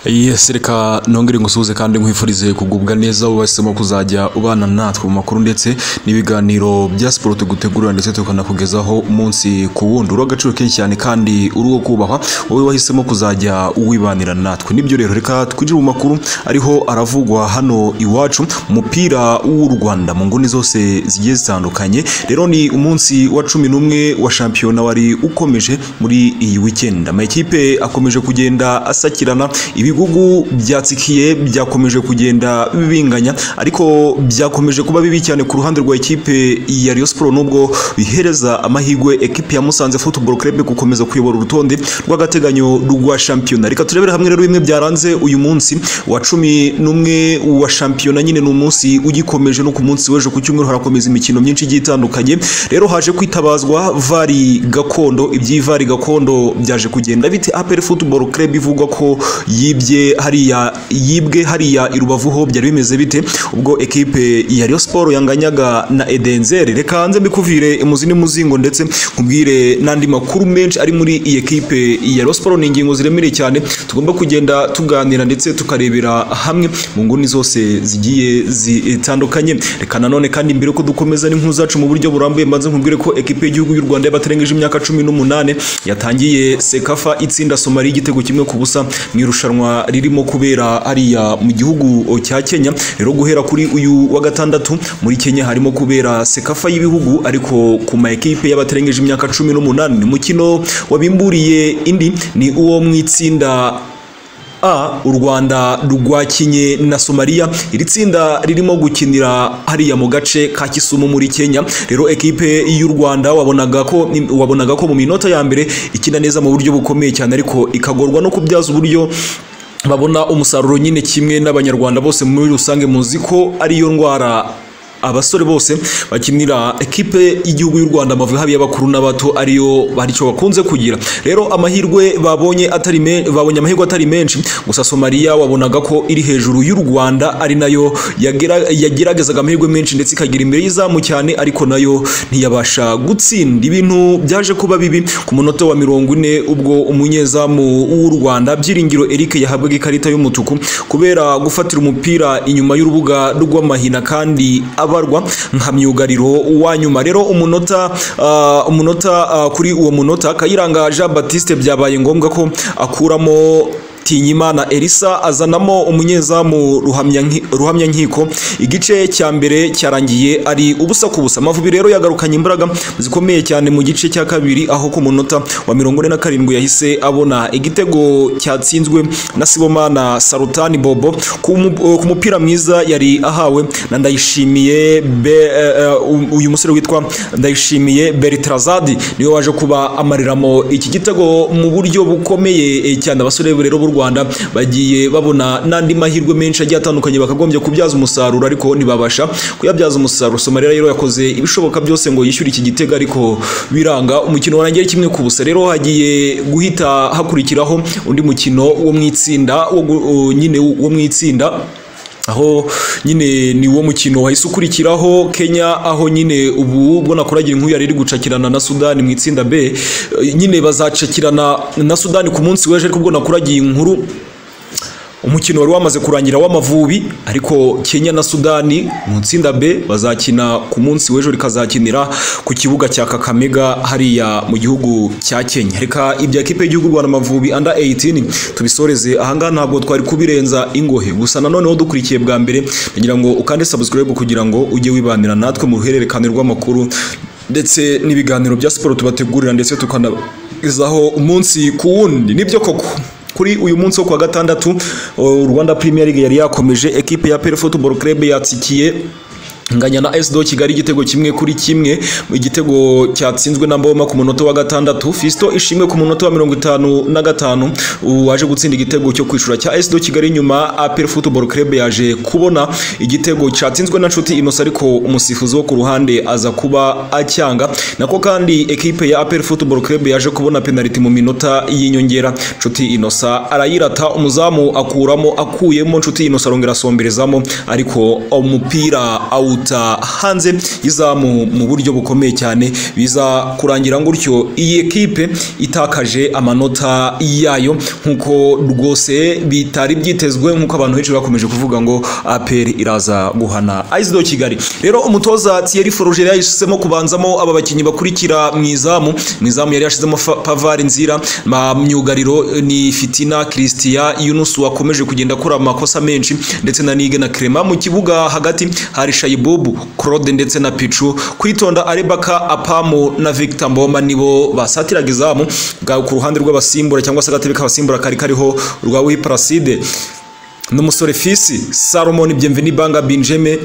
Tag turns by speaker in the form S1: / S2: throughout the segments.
S1: yesi reka nongere ngusuhuze kandi nkwifurize kugubwa neza ubasemo kuzajya ubana natwe mu makuru ndetse n'ibiganiro bya siporo tugutegurira ndetse tukanakugezaho umunsi ku wundi uri agaciro kenshi cyane kandi uri uwo kubahwa wowe wahisemo kuzajya uwibanira natwe nibyo rero reka twinjire mu makuru ariho aravugwa hano iwacu umupira w'u Rwanda mu nguni zose zigiye zitandukanye rero ni umunsi wa cumi n'umwe wa shampiyona wari ukomeje muri iyi weekend amakipe akomeje kugenda asakirana ibi ibigugu byatsikiye byakomeje kugenda bibinganya ariko byakomeje kuba bibi cyane ku ruhande rwa ekipe ya Rayon Sports nubwo bihereza amahirwe ekipe ya Musanze Football Club gukomeza kuyobora urutonde rw'agateganyo rwa shampiyona reka turebere hamwe rero bimwe byaranze uyu munsi wa cumi n'umwe wa shampiyona nyine ni umunsi ugikomeje no ku munsi w'ejo ku cyumweru harakomeza imikino myinshi igiye itandukanye rero haje kwitabazwa vari gakondo iby'ivari gakondo byaje kugenda bite APR Football Club ivugwa ko yibye yibye hariya yibwe hariya i Rubavu ho byari bimeze bite ubwo ekipe ya Rayon Sport yanganyaga na Edenzeri reka hanze mbikuvire imuzi n'imuzingo ndetse nkubwire n'andi makuru menshi ari muri iyi ekipe ya Rayon Sport ni ingingo ziremereye cyane tugomba kugenda tuganira ndetse tukarebera hamwe mu nguni zose zigiye zitandukanye reka nanone kandi mbere ko dukomeza n'inkuru zacu mu buryo burambuye mbanze nkubwire ko ekipe y'igihugu y'u Rwanda y'abaterengeje imyaka cumi n'umunane yatangiye Sekafa itsinda Somalia igitego kimwe ku busa mu irushanwa ririmo kubera hariya mu gihugu cya Kenya rero guhera kuri uyu wa gatandatu muri Kenya harimo kubera sekafa y'ibihugu ariko ku ma ekipe y'abaterengeje imyaka cumi n'umunani ni mukino wabimburiye indi ni uwo mu itsinda A u Rwanda rwakinye na Somalia iri tsinda ririmo gukinira hariya mu gace ka Kisumu muri Kenya rero ekipe y'u Rwanda wabonaga ko wabonaga ko mu minota ya mbere ikina neza mu buryo bukomeye cyane ariko ikagorwa no kubyaza uburyo babona umusaruro nyine kimwe n'abanyarwanda bose muri rusange muzi ko ariyo ndwara abasore bose bakinira ekipe y'igihugu y'u Rwanda amavubi haba y'abakuru n'abato ariyo baricyo bakunze kugira rero amahirwe babonye atari babonye amahirwe atari menshi gusa Somalia wabonaga ko iri hejuru y'u Rwanda ari nayo yageragezaga amahirwe menshi ndetse ikagira imbere y'izamu cyane ariko nayo ntiyabasha gutsinda ibintu byaje kuba bibi ku munota wa mirongo ine ubwo umunyezamu w'u Rwanda Byiringiro Eric yahabwaga ikarita y'umutuku kubera gufatira umupira inyuma y'urubuga rw'amahina kandi abarwa nka myugariro wa nyuma rero umunota umunota kuri uwo munota kayiranga jean batiste byabaye ngombwa ko akuramo tinyimana elisa azanamo umunyezamu ruhamyankiko igice cya mbere cyarangiye ari ubusa ku busa amavubi rero yagarukanye imbaraga zikomeye cyane mu gice cya kabiri aho ku munota wa mirongo ine na karindwi yahise abona igitego cyatsinzwe na sibomana sarutani bobo ku mupira mwiza yari ahawe na ndayishimiye uyu musore witwa ndayishimiye beritrazadi niwe waje kuba amariramo iki gitego mu buryo bukomeye cyane abasore rero b'u Rwanda bagiye babona n'andi mahirwe menshi agiye atandukanye bakagombye kubyaza umusaruro ariko ntibabasha kuyabyaza umusaruro Somalia rero yakoze ibishoboka byose ngo yishyure iki gitego ariko biranga umukino warangiye kimwe ku busa rero hagiye guhita hakurikiraho undi mukino wo mu itsinda nyine wo mu itsinda aho nyine ni wo mukino wahise ukurikiraho Kenya aho nyine ubu ubwo nakuragira inkuru yari iri gucakirana na Sudani mu itsinda B nyine bazacakirana na Sudani ku munsi w'ejo ariko ubwo nakuragiye inkuru umukino wari wamaze kurangira w'amavubi ariko Kenya na Sudani mu tsinda B bazakina ku munsi w'ejo rikazakinira ku kibuga cya Kakamega hariya mu gihugu cya Kenya reka ibya kipe y'igihugu Rwanda Amavubi under 18 tubisoreze ahangaha ntabwo twari kubirenza ingohe gusa nanoneho dukurikiye bwa mbere kugira ngo ukande subscribe kugira ngo ujye wibanira natwe mu ruhererekane rw'amakuru ndetse n'ibiganiro bya siporo tubategurira ndetse tukanagezaho umunsi ku wundi nibyo koko kuri uyu munsi wo kuwa gatandatu Rwanda Premier League yari yakomeje ekipe ya PL Football Club yatsikiye nganya na SDO Kigali igitego kimwe kuri kimwe igitego cyatsinzwe na Mboma ku munota wa gatandatu Fisto ishimwe ku munota wa mirongo itanu na gatanu waje gutsinda igitego cyo kwishura cya SDO Kigali nyuma APR Football Club yaje kubona igitego cyatsinzwe na Nshuti Innocent ariko umusifuzi wo ku ruhande aza kuba acyanga nako kandi ekipe ya APR Football Club yaje kubona penalty mu minota y'inyongera Nshuti Innocent arayirata umuzamu akuramo akuyemo Nshuti Innocent arongera asomberezamo ariko umupira out guta hanze izamu mu buryo bukomeye cyane biza kurangira gutyo iyi ekipe itakaje amanota yayo nk'uko rwose bitari byitezwe nk'uko abantu benshi bakomeje kuvuga ngo APR iraza guhana AS do Kigali rero umutoza Thierry Foroger yahisemo kubanzamo aba bakinnyi bakurikira mu izamu mu izamu yari yashizemo Fa- Pavard Nzira ma myugariro ni Fitina Christian Yunus wakomeje kugenda akora amakosa menshi ndetse na Nigue na Clement mu kibuga hagati hari Shayibobu Claude ndetse na Pichu kwitonda Arebaka Apamo na Victor Mboma nibo basatiraga izamu bwa- ku ruhande rw'abasimbura cyangwa se agatebe k'abasimbura kari kariho rwa Wi Placide n'umusore fisi salomon byemveni banga binjeme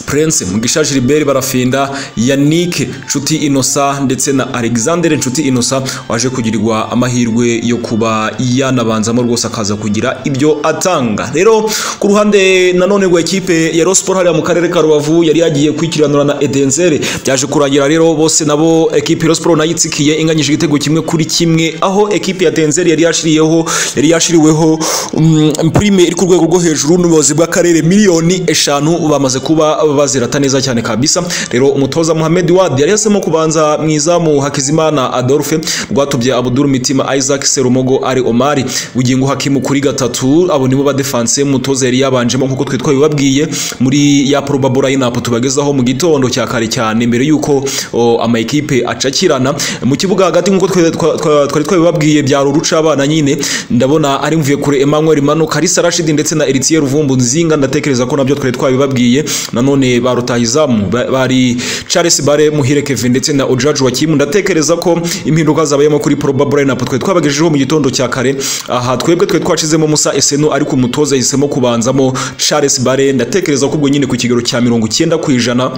S1: prince mugisha gilbert barafinda yannick nshuti innocent ndetse na alexander nshuti innocent waje kugirirwa amahirwe yo kuba yanabanzamo rwose akaza kugira ibyo atanga rero ku ruhande nanone rwa ekipe ya rosiporo hariya mu karere ka rubavu yari yagiye kwikiranura na edenzere byaje kurangira rero bose nabo ekipe ya rosiporo nayo itsikiye inganyije igitego kimwe kuri kimwe aho ekipe ya denzere yari yashiriyeho yari yashiriweho mm, prime iri ku rwego rwo hejuru n'ubuyobozi bw'akarere miliyoni eshanu bamaze kuba bazirata neza cyane kabisa rero umutoza Mohamed Wad yari yasemo kubanza mu izamu Hakizimana Adolphe rwatubye Abdul Mitima Isaac Serumogo ari Omari bugingo Hakimu kuri gatatu abo nibo badefense mutoza yari yabanjemo nkuko twe twabibabwiye muri ya probable lineup tubagezaho mu gitondo cya kare cyane mbere yuko o, ama ekipe acakirana mu kibuga hagati nkuko twe- twa- twa- twari twabibabwiye byaro uruca abana nyine ndabona ari mvuye kure Emmanuel Mano Kalisa Rashid ndetse na Eritier Ruvumbu Nzinga ndatekereza ko nabyo twari twabibabwiye nanone ba rutahizamu ba- bari Charles Bare Muhire Kevin ndetse na Ojaju Wakimu ndatekereza ko impinduka zabayemo kuri probable lineup twe twabagejejeho mu gitondo cya kare aha twebwe twe twacizemo Musa Eseno ariko umutoza yahisemo kubanzamo Charles Bare ndatekereza ko ubwo nyine ku kigero cya mirongo icyenda ku ijana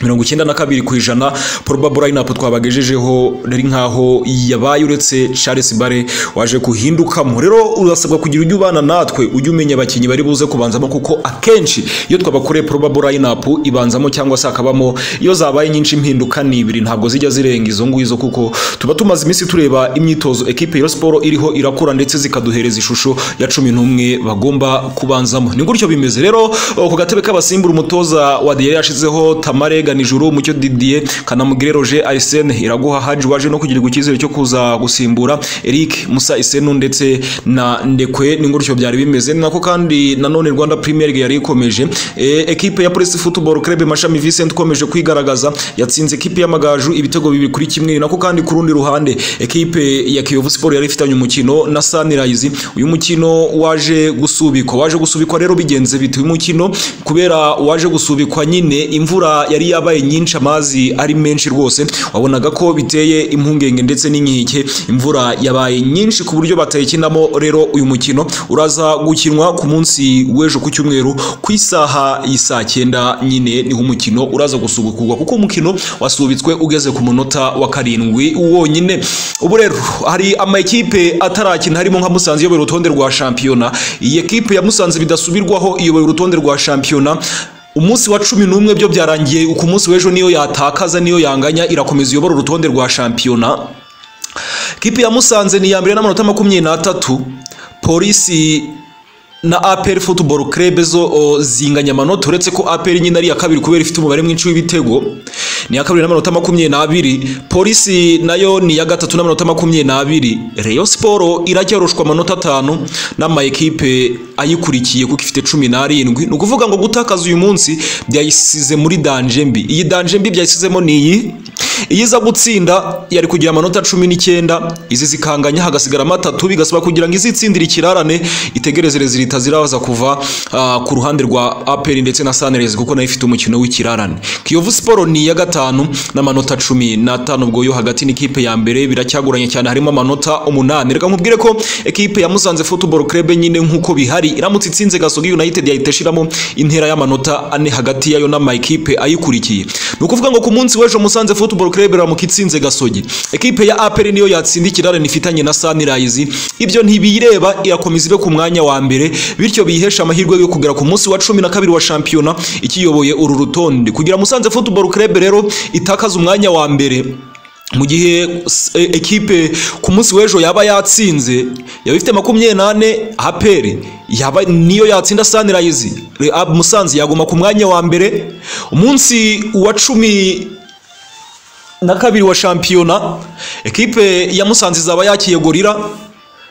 S1: mirongo icyenda na kabiri ku ijana probable lineup twabagejejeho ari nkaho yabaye uretse Charles Bare waje kuhindukamo rero urasabwa kugira ujya ubana natwe ujya umenya abakinnyi bari buze kubanzamo kuko akenshi iyo twabakoreye probable lineup ibanzamo cyangwa se hakabamo iyo zabaye nyinshi impinduka ni ibiri ntabwo zijya zirenga izo ngizo kuko tuba tumaze iminsi tureba imyitozo ekipe ya Rayon Sport iriho irakura ndetse zikaduhereza ishusho ya cumi n'umwe bagomba kubanzamo ni gutyo bimeze rero ku gatebe k'abasimbura umutoza wa Dier yashizeho Tamare Ganijuru Mucyo Didier Kanamugire Roger Arsene Iraguha Haji waje no kugirirwa icyizere cyo kuza gusimbura Eric Musa Isenu ndetse na Ndekwe ni gutyo byari bimeze ni nako kandi nanone Rwanda Premier League yari ikomeje e, ekipe ya Police Football Club Mashami Vincent ikomeje kwigaragaza yatsinze ekipe y'amagaju ibitego bibiri kuri kimwe ni nako kandi ku rundi ruhande ekipe ya Kiyovu Sport yari ifitanye umukino na Sunrise uyu mukino waje gusubikwa waje gusubikwa rero bigenze bite uyu mukino kubera waje gusubikwa nyine imvura yari yabaye nyinshi amazi ari menshi rwose wabonaga ko biteye impungenge ndetse n'inkike imvura yabaye nyinshi ku buryo batayikinamo rero uyu mukino uraza gukinwa ku munsi w'ejo ku cyumweru ku isaha y'isaa cyenda nyine niho umukino uraza gusubukurwa kuko umukino wasubitswe ugeze ku munota wa karindwi wonyine ubu rero hari ama ekipe atarakina harimo nka Musanze iyoboye urutonde rwa shampiyona iyi ekipe ya Musanze bidasubirwaho iyoboye urutonde rwa shampiyona umunsi wa cumi n'umwe byo byarangiye ku munsi w'ejo niyo yatakaza niyo yanganya irakomeza iyobora urutonde rwa shampiyona kipe ya Musanze ni iya mbere n'amanota makumyabiri n'atatu polisi na APR Football Club zo o, zinganya amanota uretse ko APR nyine ari iya kabiri kubera ifite umubare mwinshi w'ibitego ni iya kabiri n'amanota makumyabiri n'abiri polisi nayo ni iya gatatu n'amanota makumyabiri n'abiri Rayon Sport iracyarushwa amanota atanu n'ama ekipe ayikurikiye kuko ifite cumi n'arindwi ni ukuvuga ngo gutakaza uyu munsi byayisize muri danje mbi iyi danje mbi byayisizemo ni iyi iyo iza gutsinda yari kugira amanota cumi n'icyenda izi zikanganya hagasigaramo atatu bigasaba kugira ngo izitsindire ikirarane itegerezereze leta ziraza kuva ah, ku ruhande rwa aperi ndetse na sanirezi kuko nayo ifite umukino w'ikirarane kiyovu siporo ni iya gatanu n'amanota cumi n'atanu ubwo yo hagati n'ikipe ya mbere biracyagoranye cyane harimo amanota umunani reka nkubwire ko ekipe ya musanze football club nyine nk'uko bihari iramutse itsinze gasogi united yahita ishiramo intera y'amanota ane hagati yayo n'ama ekipe ayikurikiye ni ukuvuga ngo ku munsi w'ejo musanze football club iramuka itsinze gasogi ekipe ya aperi niyo yatsinda ikirarane ifitanye na sunrise ibyo ntibiyireba irakomeza ibe ku mwanya wa mbere bityo biyihesha amahirwe yo kugera ku munsi wa cumi na kabiri wa shampiyona ikiyoboye uru rutonde kugira musanze football club rero itakaza umwanya wa mbere mu gihe s- e- ekipe ku munsi w'ejo yaba yatsinze yaba ifite makumyabiri n'ane aperi yaba niyo yatsinda sunrise Reab Musanze yaguma ku mwanya wa mbere umunsi wa cumi na kabiri wa shampiyona ekipe ya Musanze izaba yakiye gorira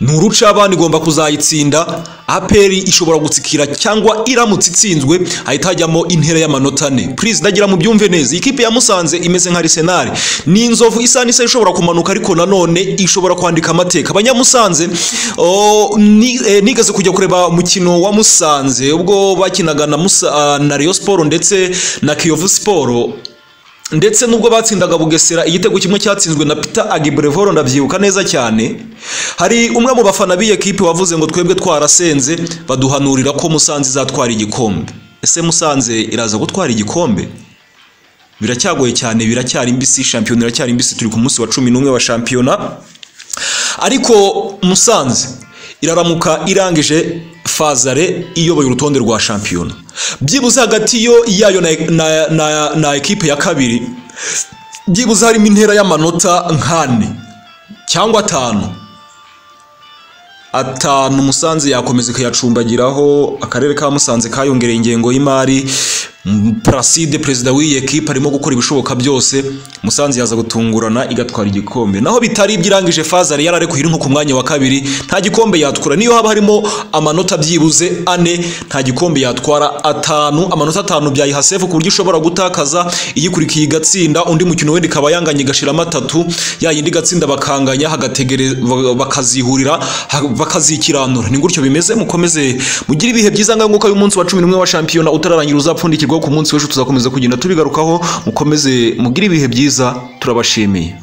S1: ni urucabana igomba kuzayitsinda aperi ishobora gutsikira cyangwa iramutse itsinzwe hahita hajyamo intera y'amanota ane purize ndagira mu byumve neza ikipe ya musanze imeze nka arisenali ni inzovu isa n'isa ishobora kumanuka ariko nanone ishobora kwandika amateka abanyamusanze oh, ni- eh, nigeze kujya kureba umukino wa musanze ubwo bakinaga na Musa- na Rayon siporo ndetse na kiyovu siporo ndetse nubwo batsindaga bugesera igitego kimwe cyatsinzwe na peter agibrevoro ndabyibuka neza cyane hari umwe mu bafana b'iyo kipe wavuze ngo twebwe twarasenze baduhanurira ko musanze izatwara igikombe ese musanze iraza gutwara igikombe biracyagoye cyane biracyari mbisi shampiyona iracyari mbisi turi ku munsi wa cumi n'umwe wa shampiyona ariko musanze iraramuka irangije fazare iyoboye urutonde rwa shampiyona byibuze hagati yo yayo na, na, na, na ekipe ya kabiri byibuze harimo intera y'amanota nk'ane cyangwa atanu atanu musanze yakomeza ikayacumbagiraho akarere ka musanze kayongereye ingengo y'imari M- Placide perezida w'iyi ekipe arimo gukora ibishoboka byose musanze yaza gutungurana igatwara igikombe naho bitari iby'irangije fazari yararekuye nko ku mwanya wa kabiri nta gikombe yatwara niyo haba harimo amanota byibuze ane nta gikombe yatwara atanu amanota atanu byayiha sefu ku buryo ishobora gutakaza iyikurikiye igatsinda undi mukino wenda ikaba yanganya igashiramo atatu ya yindi igatsinda bakanganya hagategere ba- bakazihurira ha- bakazikiranura ni gutyo bimeze mukomeze mugire ibihe byiza ngaho nk'uko uyu munsi wa cumi n'umwe wa shampiyona utararangira uzapfundikirwaho ku munsi w'ejo tuzakomeza kugenda tubigarukaho mukomeze mugire ibihe byiza turabashimiye